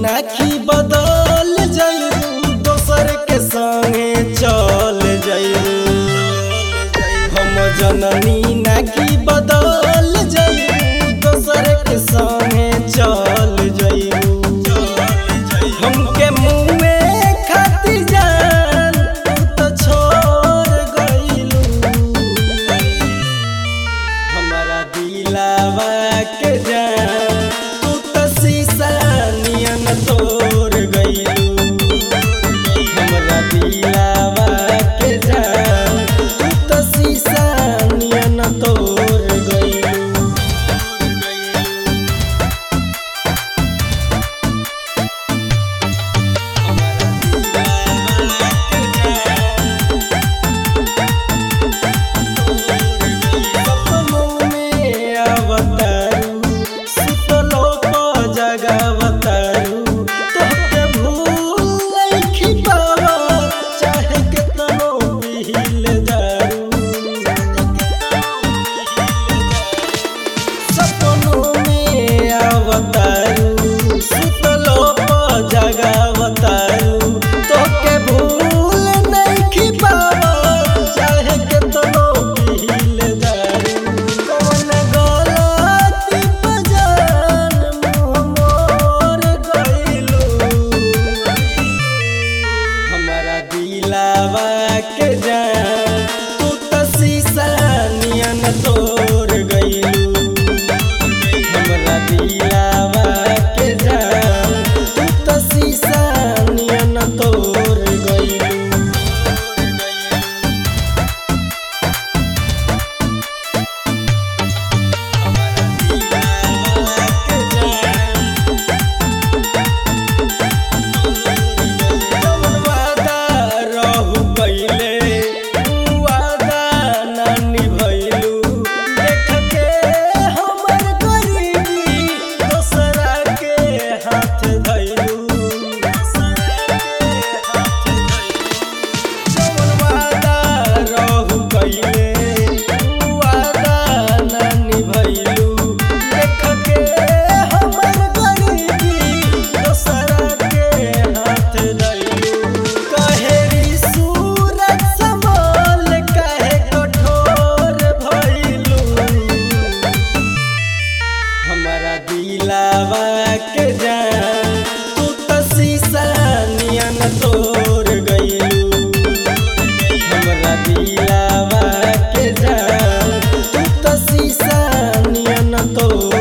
नाखी बदल जइबू दोसर के संगे चल जइबू हम जननी नाखी बदल जइबू दोसर के संगे चल जइबू हमके मुँहे खातिर जान तू तो छोड़ गइलू हमारा दिलावा के जान तू तो शीशा नियन तोड़ गइलू हमरा दिलावा के जान तू तो शीशा नियन तोड़ गइलू सपनों में अवतारू सुतलो प जगावतारू तोहके भूल नइखी पावा चाहे केतनो पील दारू सपनों में अवतारू सुतलो प जगावतारू तोहके भूल नइखी पावा चाहे केतनो पील दारू कौन गलती पे जान मुँह मोर गइलू हमारा दिलावा के जान तू तो शीशा नियन तोड़ गइलू हमरा दिलावा के जान तू तो शीशा नियन तोड़ गइलू जवन वादा रहू कइले उ वादा ना निभइलू देख के हमर गरीबी दोसरा के हाथ धइलू जवन वादा रहू कइले उ वादा ना निभइलू देख के हमर गरीबी दोसरा के हाथ धइलू कहेरी सूरज समल कहे कठोर भइलू हमारा दिलावा के जान तू तो शीशा नियन तोड़ गइलू हमरा दिलावा के जान तू तो शीशा नियन तोड़